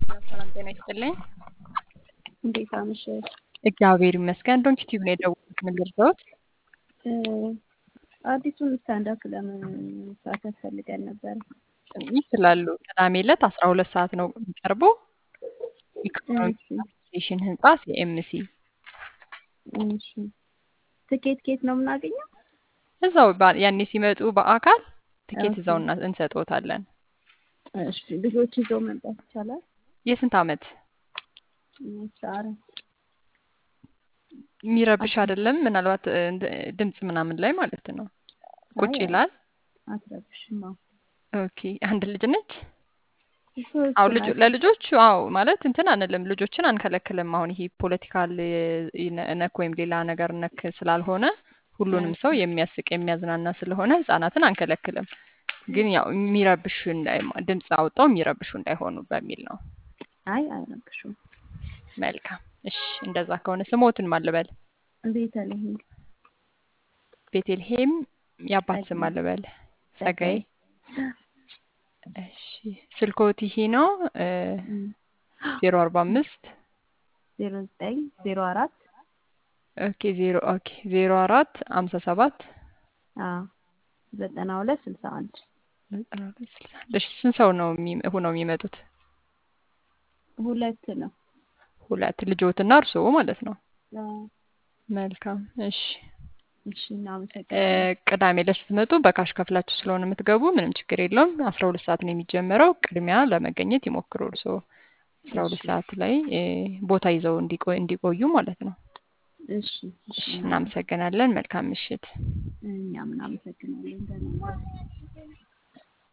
ሰላም ጤና ይስጥልኝ። እንዴት አመሸሽ? እግዚአብሔር ይመስገን። ዶንኪ ቲዩብ ነው የደወልኩት። ምን ልርዳዎት? አዲሱን ስታንዳፕ ለምን መሳተፍ ፈልገን ነበር። ይችላሉ። ቅዳሜ ዕለት አስራ ሁለት ሰዓት ነው የሚቀርበው። ኢኮኖሚክ አሶሲዬሽን ህንጻ ሲኤምሲ እሺ ትኬት ኬት ነው የምናገኘው? እዛው ባ- ያኔ ሲመጡ በአካል ትኬት ኦኬ። እዛው እና- እንሰጥዎታለን። እሺ ልጆች ይዘው መምጣት ይቻላል? የስንት ዓመት እሺ አራት የሚረብሽ አይደለም። ምናልባት እ, እንደ- ድምፅ ምናምን ላይ ማለት ነው ቁጭ አይ፣ ይላል። አትረብሽም። አዎ ኦኬ አንድ ልጅ ነች። ሶስት አዎ ልጆ ናቸው። ለልጆች አዎ ማለት እንትን አንልም፣ ልጆችን አንከለክልም። አሁን ይሄ ፖለቲካል ነክ ወይም ሌላ ነገር ነክ ስላልሆነ ሁሉንም ሰው የሚያስቅ የሚያዝናና ስለሆነ ህጻናትን አንከለክልም። ግን ያው የሚረብሹ እንዳይ ድምፅ አውጣው የሚረብሹ እንዳይሆኑ በሚል ነው። አይ አይረብሹም። መልካም እሺ፣ እንደዛ ከሆነ ስሞትን ማልበል ቤተልሔም ቤቴልሄም የአባት ስም ጸጋዬ አልበል ጸጋዬ። ጸጋዬ እሺ ስልኮት ይሄ ነው ዜሮ አርባ አምስት ዜሮ ዘጠኝ ዜሮ አራት ኦኬ ዜሮ ኦኬ ዜሮ አራት ሀምሳ ሰባት አዎ ዘጠና ሁለት ስልሳ አንድ ዘጠና ሁለት ስልሳ አንድ እሺ ስንት ሰው ነው የሚ- ሆነው የሚመጡት? ሁለት ነው። ሁለት ልጆትና እርስዎ ማለት ነው። አዎ። መልካም እሺ እሺ እ፣ እናመሰግናለን። ቅዳሜ ዕለት ስትመጡ በካሽ ከፍላችሁ ስለሆነ የምትገቡ ምንም ችግር የለውም። አስራ ሁለት ሰዓት ነው የሚጀመረው። ቅድሚያ ለመገኘት ይሞክሩ። እርስዎ አስራ ሁለት እሺ ሰዓት ላይ እ፣ ቦታ ይዘው እንዲቆ- እንዲቆዩ ማለት ነው። እሺ እሺ እሺ እናመሰግናለን። መልካም ምሽት። እኛም እናመሰግናለን። ደህና ዋሉ።